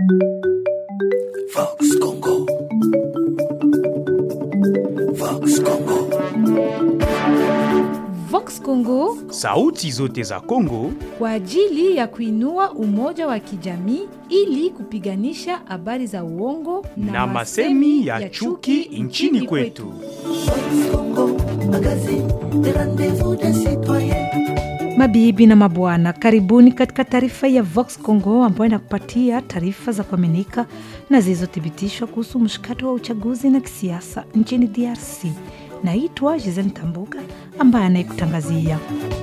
Vox Congo. Vox Congo. Vox Congo Sauti zote za Kongo kwa ajili ya kuinua umoja wa kijamii ili kupiganisha habari za uongo na, masemi ya chuki nchini kwetu. Vox Congo. Magazine de rendez-vous des citoyens. Mabibi na mabwana, karibuni katika taarifa ya Vox Congo ambayo inakupatia taarifa za kuaminika na zilizothibitishwa kuhusu mshikato wa uchaguzi na kisiasa nchini DRC. Naitwa Giselle Tambuka ambaye anayekutangazia.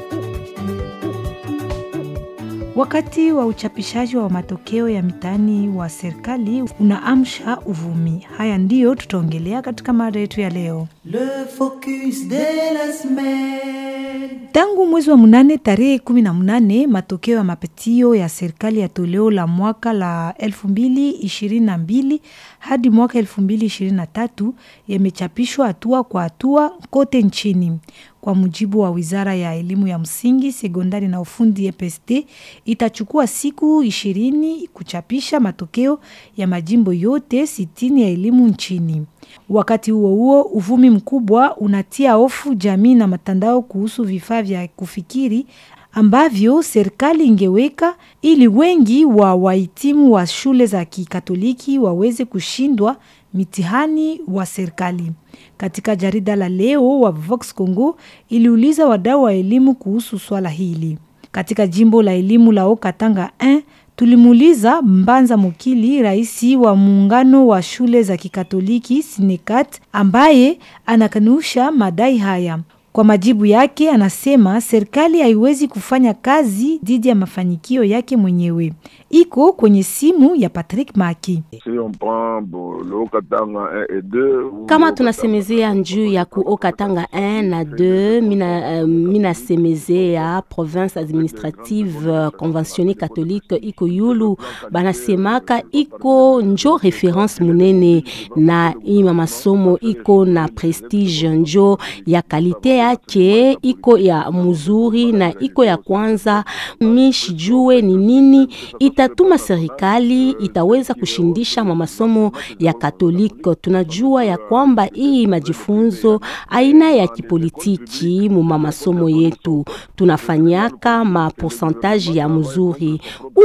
Wakati wa uchapishaji wa matokeo ya mitihani wa serikali unaamsha uvumi. Haya ndiyo tutaongelea katika mada yetu ya leo. Le focus de la semaine. Tangu mwezi wa munane tarehe kumi na munane matokeo ya mapitio ya serikali ya toleo la mwaka la elfu mbili ishirini na mbili hadi mwaka elfu mbili ishirini na tatu yamechapishwa hatua kwa hatua kote nchini. Kwa mujibu wa wizara ya elimu ya msingi, sekondari na ufundi EPST, itachukua siku ishirini kuchapisha matokeo ya majimbo yote sitini ya elimu nchini. Wakati huo huo, uvumi mkubwa unatia hofu jamii na matandao kuhusu vifaa vya kufikiri ambavyo serikali ingeweka ili wengi wa wahitimu wa shule za kikatoliki waweze kushindwa mitihani wa serikali. Katika jarida la leo wa Vox Congo iliuliza wadau wa elimu kuhusu swala hili. Katika jimbo la elimu la Okatanga 1 tulimuuliza Mbanza Mukili, rais wa muungano wa shule za kikatoliki Sinekat, ambaye anakanusha madai haya. Kwa majibu yake, anasema serikali haiwezi kufanya kazi dhidi ya mafanikio yake mwenyewe. Iko kwenye simu ya Patrick Maki. Si on prend bon, le Haut-Katanga 1 et 2 ou kama le tunasemezea njuu ya ku Okatanga 1 na 2 mina, uh, minasemezea province administrative uh, conventionne catholique iko yulu banasemaka iko njo reference munene na ima masomo iko na prestige njo ya kalite yake iko ya muzuri na iko ya kwanza mishijue ni nini itatuma serikali itaweza kushindisha ma masomo ya Katolika. Tunajua ya kwamba hii majifunzo aina ya kipolitiki muma masomo yetu tunafanyaka ma pourcentage ya mzuri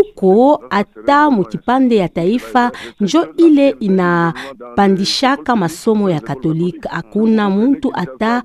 uko hata mukipande ya taifa njo ile inapandishaka masomo ya Katolika. Hakuna mtu ata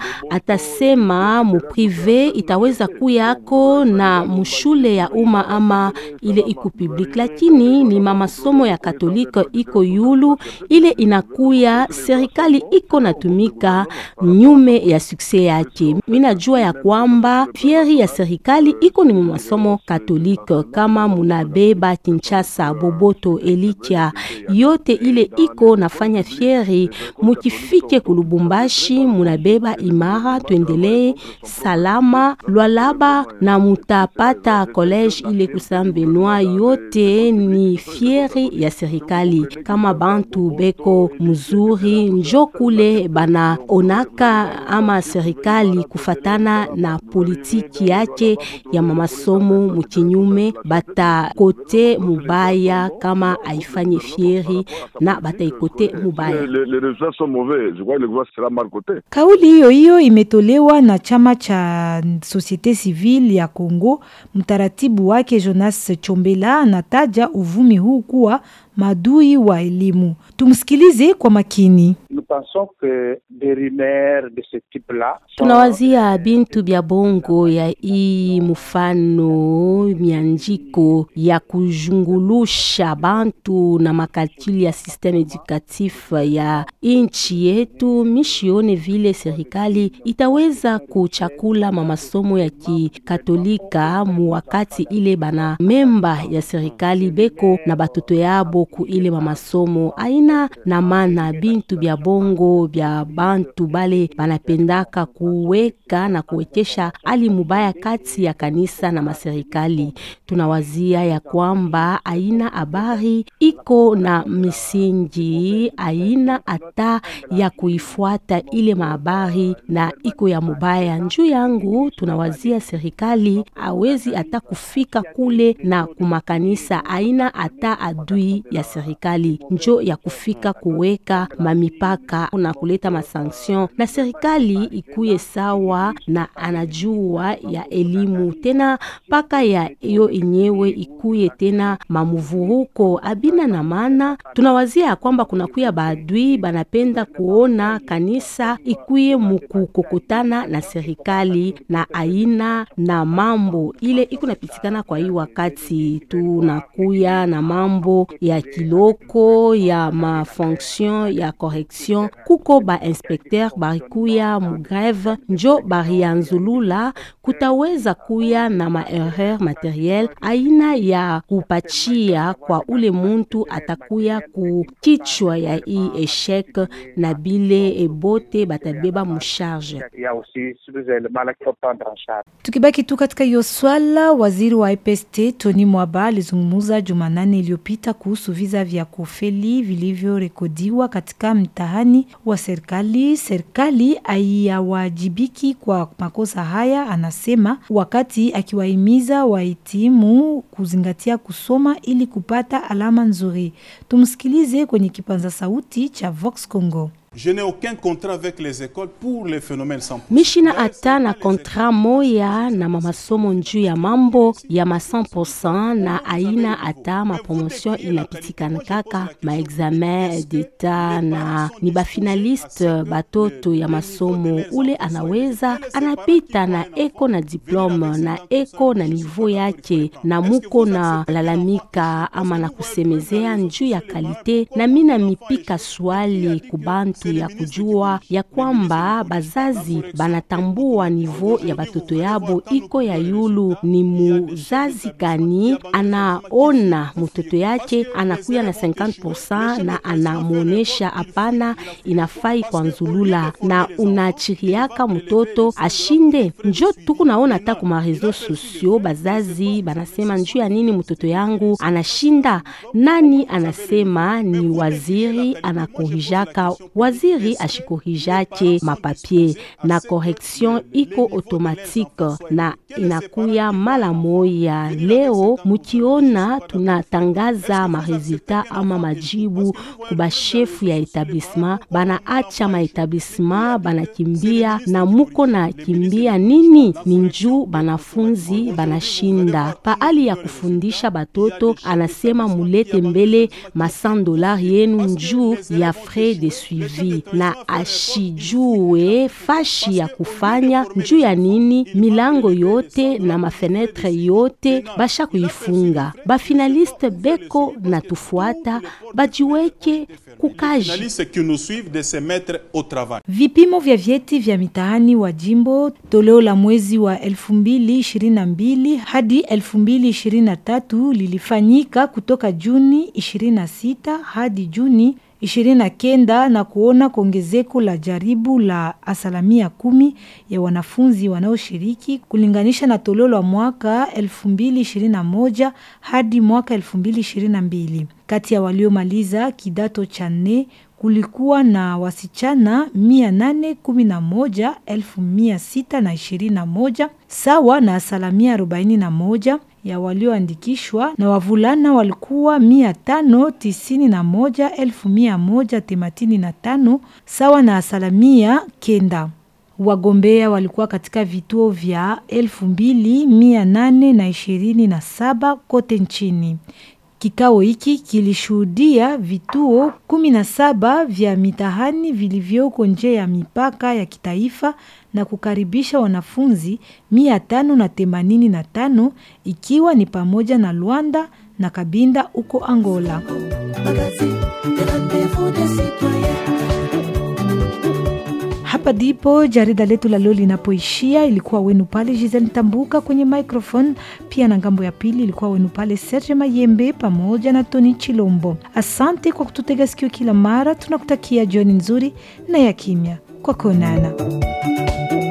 atasema muprive itaweza kuyako na mushule ya umma ama ile iko public, lakini ni mamasomo ya Katolika iko yulu ile inakuya serikali iko natumika nyume ya sukse yake. Minajua ya kwamba fieri ya serikali iko ni masomo Katolika, kama munabeba Kinshasa, Boboto, Elikia, yote ile iko nafanya fieri. Mukifike kulubumbashi munabeba imara, tuendelee salama Lwalaba na mutapata college ile Kusam Benoit, yote ni fieri ya serikali. Kama bantu beko mzuri, njo kule bana onaka ama serikali kufatana na politiki yake ya mamasomo mukinyume, bata kote mubaya kama aifanye fieri na bataikote mubaya. les, les résultats sont mauvais. Je crois que le gouvernement sera mal coté. Kauli hiyo hiyo imetolewa na chama cha Societe Civile ya Kongo. Mtaratibu wake Jonas Chombela anataja uvumi huu kuwa madui wa elimu. Tumsikilize kwa makini. Nous pensons que des rumeurs de ce type-là sont tunawazia bintu bya bongo ya hii mfano mianjiko ya kujungulusha bantu na makalkuli ya systeme edukatif ya inchi yetu. Mishione vile serikali itaweza kuchakula mamasomo ya kikatolika mu wakati ile bana memba ya serikali beko na batoto yabo ku ile mamasomo aina na mana bintu bya bongo bya bantu bale banapendaka kuweka na kuwekesha hali mubaya kati ya kanisa na maserikali. Tunawazia ya kwamba aina habari iko na misingi, aina hata ya kuifuata ile mahabari na iko ya ya mubaya. Njuu yangu tunawazia serikali awezi hata kufika kule na kumakanisa, aina hata adui ya serikali njo ya kufika kuweka mamipaka na kuleta masanction, na serikali ikuye sawa na anajua ya elimu tena paka ya iyo enyewe ikuye tena mamuvuruko abina na maana. Tunawazia ya kwamba kunakuya baadui banapenda kuona kanisa ikuye mukukokotana na serikali na aina na mambo ile iko napitikana. Kwa hii wakati tunakuya na mambo ya kiloko ya mafonction ya correction, kuko ba inspecteur barikuya mugreve njo barianzulula, kutaweza kuya na maerreur materiel aina ya kupachia kwa ule muntu atakuya kukichwa ya hii eshek na bile ebote batabeba musharge. Il y a aussi tous les éléments là qu'il faut prendre en charge. Tukibaki tu katika hiyo swala, waziri wa IPST Tony Mwaba alizungumza Jumanane iliyopita kuhusu visa vya kufeli vilivyorekodiwa katika mtihani wa serikali. Serikali haiyawajibiki kwa makosa haya, anasema, wakati akiwahimiza wahitimu kuzingatia kusoma ili kupata alama nzuri. Tumsikilize kwenye kipanza sauti cha Vox Congo. Je n'ai aucun contrat avec les écoles pour les phénomènes sans mishina hata na kontra moya na mamasomo njuu ya mambo ya ma 100% na aina hata mapromotion inapitikana kaka maexamen d'etat na ni bafinaliste batoto ya masomo ule anaweza anapita na eko na diplome na eko na niveau yake na muko na lalamika ama na kusemezea njuu ya kalite na mina mipika swali kubantu ya kujua ya kwamba bazazi banatambua nivo ya batoto yabo iko ya yulu. Ni muzazi gani anaona mtoto yake anakuya na 50% na anamwonesha hapana, inafai kwa nzulula na unachiriaka mtoto ashinde. Njo tuku naona ta kuma reseau sociaux bazazi banasema njuu ya nini mtoto yangu anashinda. Nani anasema ni waziri anakorijaka waziri ashikorijake mapapie na correction iko automatique na inakuya mala moya. Leo mukiona tunatangaza maresultat ama majibu kubashefu ya etablissement, banaacha maetablissement banakimbia na muko na kimbia nini? Ni njuu banafunzi banashinda paali ya kufundisha batoto, anasema mulete mbele ma 100 dolari yenu njuu ya frais de suivi na ashijue fashi ya kufanya njuu ya nini. Milango yote na mafenetre yote basha kuifunga. Bafinaliste beko na tufuata bajiweke kukaji. journalistes qui nous suivent de se mettre au travail. Vipimo vya vyeti vya mitihani wa jimbo toleo la mwezi wa 2022 hadi 2023 lilifanyika kutoka Juni 26 hadi Juni 29 na kuona kuongezeko la jaribu la asilimia kumi ya wanafunzi wanaoshiriki kulinganisha na toleo la mwaka 2021 hadi mwaka 2022. Kati ya waliomaliza kidato cha nne kulikuwa na wasichana mia nane kumi na moja elfu mia sita na ishirini na moja sawa na asilimia arobaini na moja ya walioandikishwa na wavulana walikuwa mia tano tisini na moja elfu mia moja themanini na tano sawa na asilimia kenda. Wagombea walikuwa katika vituo vya elfu mbili mia nane na ishirini na saba kote nchini. Kikao hiki kilishuhudia vituo kumi na saba vya mitihani vilivyoko nje ya mipaka ya kitaifa na kukaribisha wanafunzi mia tano na themanini na tano ikiwa ni pamoja na Luanda na Kabinda huko Angola. Magazine de rendez-vous des citoyens. Hapa ndipo jarida letu la leo linapoishia. Ilikuwa wenu pale Giselle Tambuka kwenye microphone, pia na ngambo ya pili ilikuwa wenu pale Serge Mayembe pamoja na Tony Chilombo. Asante kwa kututega sikio kila mara, tunakutakia jioni nzuri na ya kimya. Kwa kuonana.